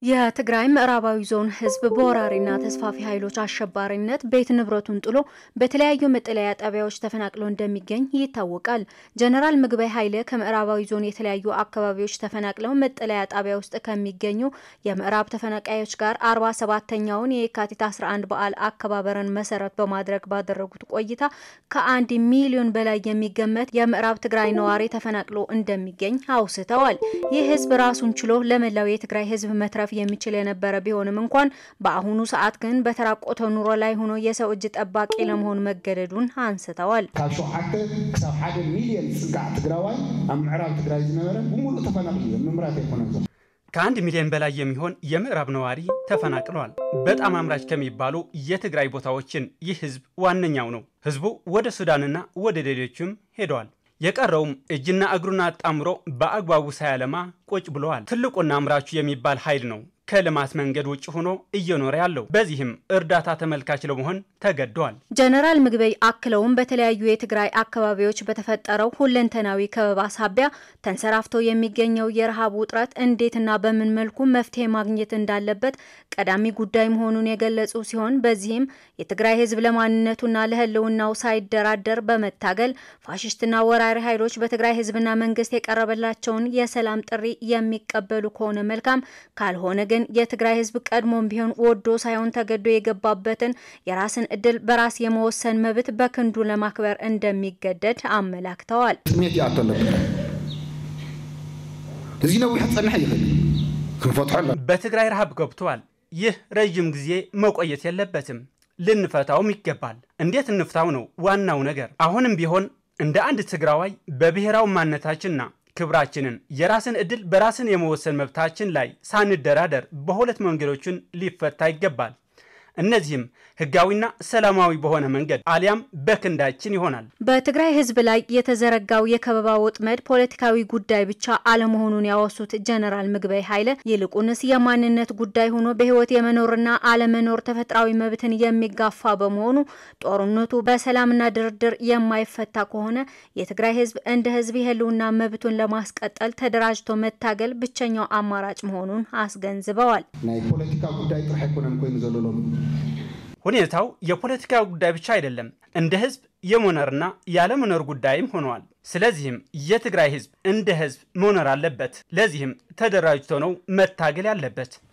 የትግራይ ምዕራባዊ ዞን ህዝብ በወራሪና ተስፋፊ ኃይሎች አሸባሪነት ቤት ንብረቱን ጥሎ በተለያዩ መጠለያ ጣቢያዎች ተፈናቅሎ እንደሚገኝ ይታወቃል። ጀነራል ምግበይ ኃይለ ከምዕራባዊ ዞን የተለያዩ አካባቢዎች ተፈናቅለው መጠለያ ጣቢያ ውስጥ ከሚገኙ የምዕራብ ተፈናቃዮች ጋር አርባ ሰባተኛውን የካቲት 11 በዓል አከባበርን መሰረት በማድረግ ባደረጉት ቆይታ ከአንድ ሚሊዮን በላይ የሚገመት የምዕራብ ትግራይ ነዋሪ ተፈናቅሎ እንደሚገኝ አውስተዋል። ይህ ህዝብ ራሱን ችሎ ለመላው የትግራይ ህዝብ መትረፍ የሚችል የነበረ ቢሆንም እንኳን በአሁኑ ሰዓት ግን በተራቆተ ኑሮ ላይ ሆኖ የሰው እጅ ጠባቂ ለመሆን መገደዱን አንስተዋል። ካብ ሸውዓተ ክሳብ ሓደ ሚልዮን ጽጋዕ ትግራዋይ ኣብ ምዕራብ ትግራይ ዝነበረ ብሙሉእ ተፈናቅሉ እዮም ምምራት ኣይኮነን ከአንድ ሚሊዮን በላይ የሚሆን የምዕራብ ነዋሪ ተፈናቅለዋል። በጣም አምራች ከሚባሉ የትግራይ ቦታዎችን ይህ ህዝብ ዋነኛው ነው። ህዝቡ ወደ ሱዳንና ወደ ሌሎችም ሄደዋል። የቀረውም እጅና እግሩን አጣምሮ በአግባቡ ሳያለማ ቁጭ ብለዋል። ትልቁና አምራቹ የሚባል ኃይል ነው ከልማት መንገድ ውጭ ሆኖ እየኖረ ያለው። በዚህም እርዳታ ተመልካች ለመሆን ተገደዋል። ጀነራል ምግበይ አክለውም በተለያዩ የትግራይ አካባቢዎች በተፈጠረው ሁለንተናዊ ከበባ ሳቢያ ተንሰራፍቶ የሚገኘው የረሃብ ውጥረት እንዴትና በምን መልኩ መፍትሄ ማግኘት እንዳለበት ቀዳሚ ጉዳይ መሆኑን የገለጹ ሲሆን በዚህም የትግራይ ህዝብ ለማንነቱና ለህልውናው ሳይደራደር በመታገል ፋሽስትና ወራሪ ኃይሎች በትግራይ ህዝብና መንግስት የቀረበላቸውን የሰላም ጥሪ የሚቀበሉ ከሆነ መልካም፣ ካልሆነ ግን የትግራይ ህዝብ ቀድሞም ቢሆን ወዶ ሳይሆን ተገዶ የገባበትን የራስን እድል በራስ የመወሰን መብት በክንዱ ለማክበር እንደሚገደድ አመላክተዋል። ጥሜት ይኣቶ ኣሎ ትግራይ እዚ ነዊሕ ክፀንሕ ይኽእል ክንፈትሖ ኣሎ በትግራይ ረሃብ ገብተዋል። ይህ ረዥም ጊዜ መቆየት የለበትም። ልንፈታውም ይገባል። እንዴት እንፍታው ነው ዋናው ነገር። አሁንም ቢሆን እንደ አንድ ትግራዋይ በብሔራዊ ማንነታችንና ክብራችንን የራስን እድል በራስን የመወሰን መብታችን ላይ ሳንደራደር በሁለት መንገዶችን ሊፈታ ይገባል። እነዚህም ህጋዊና ሰላማዊ በሆነ መንገድ አሊያም በክንዳችን ይሆናል። በትግራይ ህዝብ ላይ የተዘረጋው የከበባ ወጥመድ ፖለቲካዊ ጉዳይ ብቻ አለመሆኑን ያወሱት ጀነራል ምግበይ ኃይለ ይልቁንስ የማንነት ጉዳይ ሆኖ በህይወት የመኖርና አለመኖር ተፈጥሯዊ መብትን የሚጋፋ በመሆኑ ጦርነቱ በሰላምና ድርድር የማይፈታ ከሆነ የትግራይ ህዝብ እንደ ህዝብ የህልውና መብቱን ለማስቀጠል ተደራጅቶ መታገል ብቸኛው አማራጭ መሆኑን አስገንዝበዋል። ናይ ፖለቲካ ጉዳይ ጥራሕ ኣይኮነን ኮይኑ ዘሎ ሎሚ ሁኔታው የፖለቲካ ጉዳይ ብቻ አይደለም፣ እንደ ህዝብ የመኖርና ያለመኖር ጉዳይም ሆነዋል። ስለዚህም የትግራይ ህዝብ እንደ ህዝብ መኖር አለበት። ለዚህም ተደራጅቶ ነው መታገል ያለበት።